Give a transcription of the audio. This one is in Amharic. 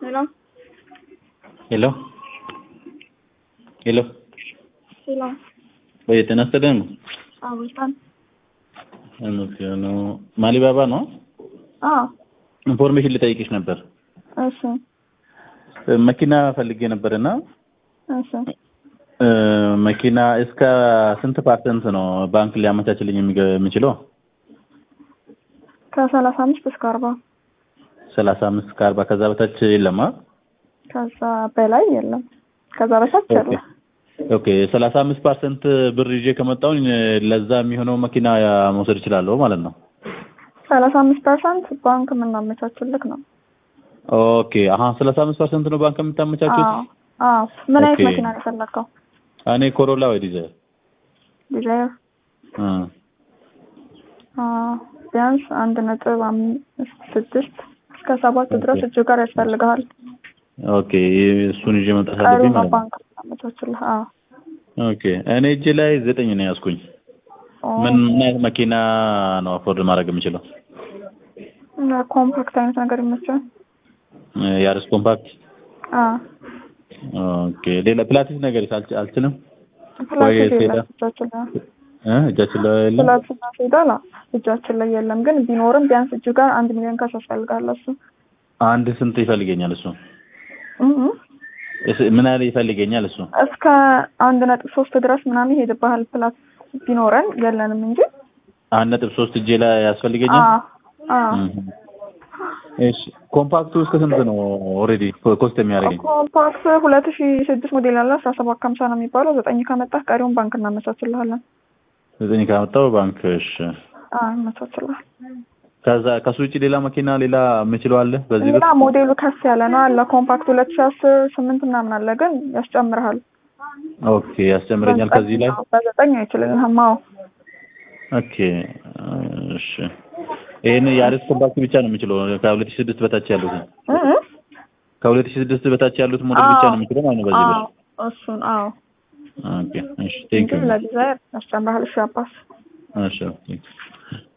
Hello? ሄሎ ሄሎ Hello? ወይ ጤና ይስጥልኝ አዎ በጣም ነው ማሊባባ ነው አዎ ኢንፎርሜሽን ልጠይቅሽ ነበር እሺ መኪና ፈልጌ ነበርና እሺ እ መኪና እስከ ስንት ፐርሰንት ነው ባንክ ሊያመቻችልኝ የሚገ- የሚችለው ከሰላሳ አምስት እስከ አርባ ሰላሳ አምስት እስከ አርባ ከዛ በታች የለማ ከዛ በላይ የለም ከዛ በታች ኦኬ አለ ኦኬ ሰላሳ አምስት ፐርሰንት ብር ይዤ ከመጣሁኝ ለዛ የሚሆነው መኪና መውሰድ እችላለሁ ማለት ነው ሰላሳ አምስት ፐርሰንት ባንክ የምናመቻችልክ ነው ኦኬ አሀ ሰላሳ አምስት ፐርሰንት ነው ባንክ የምታመቻቹት አዎ አዎ ምን አይነት ኦኬ። መኪና ነው የፈለግከው እኔ ኮሮላ ወይ ዲዛይር ዲዛይር እ አዎ ቢያንስ አንድ ነጥብ አምስት ስድስት እስከ ሰባት ድረስ ኦኬ። እጅ ጋር ያስፈልግሃል ኦኬ እሱን ይዤ መምጣት ቀሪው አለብኝ ነው ማለት ነው ባንክ የምናመቻችልህ አዎ ኦኬ እኔ እጄ ላይ ዘጠኝ ነው ያዝኩኝ ኦ፣ ምን ምን አይነት መኪና ነው አፎርድ ማድረግ የምችለው ኮምፓክት አይነት ነገር ይመቻል እ ያርስ ኮምፓክት አዎ ኦኬ ሌላ ፕላቲስ ነገር አልች- አልችልም ፕላስቲክ ሴዳ? የለም እጃችን ላይ እ እጃችን ላይ የለም ፕላስቲክ ሴዳል እጃችን ላይ የለም ግን ቢኖርም ቢያንስ እጅ ጋር አንድ ሚሊዮን ካሽ ያስፈልጋል እሱ አንድ ስንት ይፈልገኛል እሱ እህ እስ- ምን ያህል ይፈልገኛል እሱ እስከ አንድ ነጥብ ሶስት ድረስ ምናምን ይሄድብሃል ፕላስ ቢኖረን የለንም እንጂ አንድ ነጥብ ሶስት እጄ ላይ ያስፈልገኛል አዎ አዎ እህ። እሺ ኮምፓክቱ እስከ ስንት ነው ኦልሬዲ ኮስት የሚያደርገኝ ኮምፓክት ሁለት ሺ ስድስት ሞዴል ያለ አስራ ሰባት ከሀምሳ ነው የሚባለው ዘጠኝ ከመጣህ ቀሪውን ባንክ እናመቻችልሃለን ዘጠኝ ካመጣው ባንክ እሺ አዎ እናመቻችልሃል ከዛ ከሱ ውጭ ሌላ መኪና ሌላ የምችለው አለ በዚህ ብር ሌላ ሞዴሉ ከፍ ያለ ነው አለ ኮምፓክት ሁለት ሺ አስር ስምንት ምናምን አለ ግን ያስጨምርሃል ኦኬ ያስጨምረኛል ከዚህ ላይ በዘጠኝ አይችልልህም አዎ ኦኬ እሺ ይሄን የአሪስ ኮምፓክት ብቻ ነው የምችለው ከሁለት ሺህ ስድስት በታች ያሉት እ እ ከሁለት ሺህ ስድስት በታች ያሉት ሞዴል ብቻ ነው የምችለው ማለት ነው በዚህ ብር አዎ እሱን አዎ ኦኬ እሺ ቴንክ እንጂ ዩ ለዲዛይር ያስጨምርሃል እሺ አባስ እሺ ቴንክ ዩ